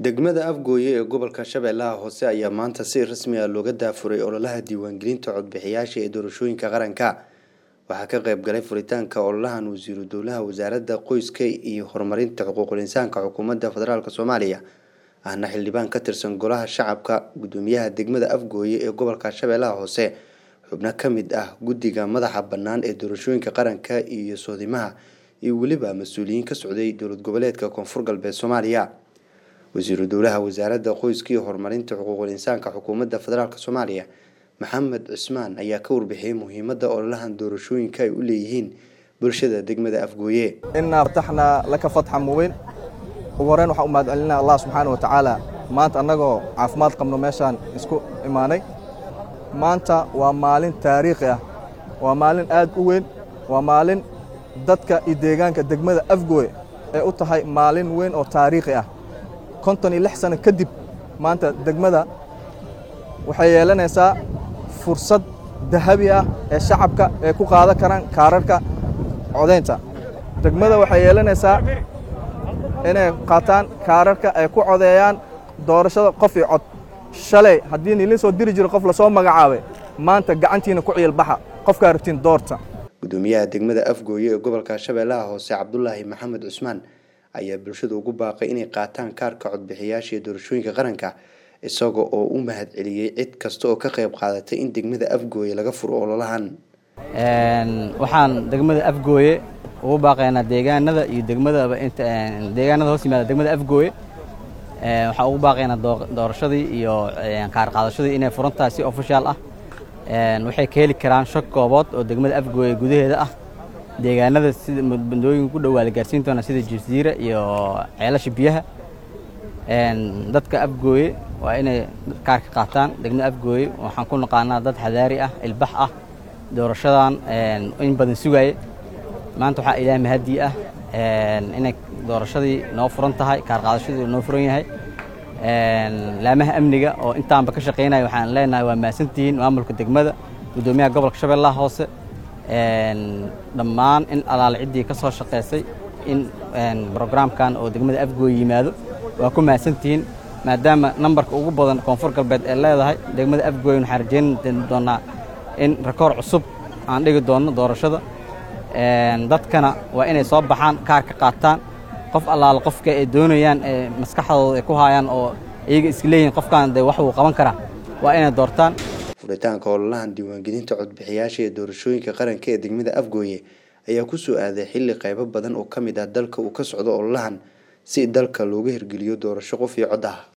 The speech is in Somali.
degmada afgooye ee gobolka shabeellaha hoose ayaa maanta si rasmi ah looga daafuray ololaha diiwaangelinta codbixiyaasha ee doorashooyinka qaranka waxaa ka qayb galay furitaanka ololahan wasiiru dowlaha wasaaradda qoyska iyo horumarinta xuquuqul insaanka xukuumadda federaalk soomaaliya ahna xildhibaan ka tirsan golaha shacabka gudoomiyaha degmada afgooye ee gobolka shabeellaha hoose xubno ka mid ah guddiga madaxa bannaan ee doorashooyinka qaranka iyo soodimaha iyo weliba mas-uuliyiin ka socday dowlad goboleedka koonfur galbeed soomaaliya wasiiru dowlaha wasaaradda qoyska iyo horumarinta xuquuqul insaanka xukuumadda federaalk soomaaliya maxamed cismaan ayaa ka warbixiyey muhiimadda ololahan doorashooyinka ay u leeyihiin bulshada degmada afgooye inaa fataxnaa laka fatxan mubiin ugu horreyn waxaan u mahadcelinaa allah subxaana wa tacaala maanta annagoo caafimaad qabno meeshaan isku imaanay maanta waa maalin taariikhi ah waa maalin aad u weyn waa maalin dadka iyo deegaanka degmada afgooye ee u tahay maalin weyn oo taariikhi ah konton iyo lix sano kadib maanta degmada waxay yeelanaysaa fursad dahabi ah ee shacabka ay ku qaadan karaan kaararka codaynta degmada waxay yeelanaysaa inay qaataan kaararka ay ku codeeyaan doorashada qof iyo cod shalay haddii niilin soo diri jiro qof lasoo magacaabay maanta gacantiina ku ciilbaxa qofkaa rabtiin doorta gudoomiyaha degmada afgooye ee gobolka shabeellaha hoose cabdulaahi maxamed cusmaan ayaa bulshada ugu baaqay inay qaataan kaarka codbixiyaasha ee doorashooyinka qaranka isaga oo u mahad celiyey cid kasta oo ka qayb qaadatay in degmada afgooye laga furo ololahan waxaan degmada afgooye ugu baaqaynaa deegaanada iyo degmadaba deegaanada hoos yimaada degmada afgooye waxaan ugu baaqaynaa doorashadii iyo kaar qaadashadii inay furan tahay si ofishaal ah waxay ka heli karaan shak goobood oo degmada afgooye gudaheeda ah deegaanada sida bandooyinka ku dhowaa la gaarsiin doona sida jasiira iyo ceelasha biyaha dadka afgooye waa inay kaarka qaataan degmada afgooye waxaan ku naqaanaa dad xadaari ah ilbax ah doorashadan in badan sugaaye maanta waxaa ilaah mahadii ah inay doorashadii noo furan tahay kaar qaadashadii noo furan yahay laamaha amniga oo intaanba ka shaqaynaya waxaan leenahay waa mahadsantihiin maamulka degmada guddoomiyaha gobolka shabeellaha hoose dhammaan in alaale ciddii ka soo shaqaysay in brograamkan oo degmada afgooye yimaado waa ku mahadsantihiin maadaama nambarka ugu badan koonfur galbeed ee leedahay degmada afgooye waxaan rajeyn doonaa in rakoor cusub aan dhigi doonno doorashada dadkana waa inay soo baxaan kaarka qaataan qof allaale qofka ay doonayaan ee maskaxdooda ay ku haayaan oo iyaga iska leeyihin qofkan dee wax uu qaban karaa waa inay doortaan furitaanka ololahan diiwaangelinta codbixiyaasha ee doorashooyinka qaranka ee degmada afgooye ayaa ku soo aaday xilli qaybo badan oo ka mid ah dalka uu ka socdo ololahan si dalka looga hirgeliyo doorasho qof iyo cod ah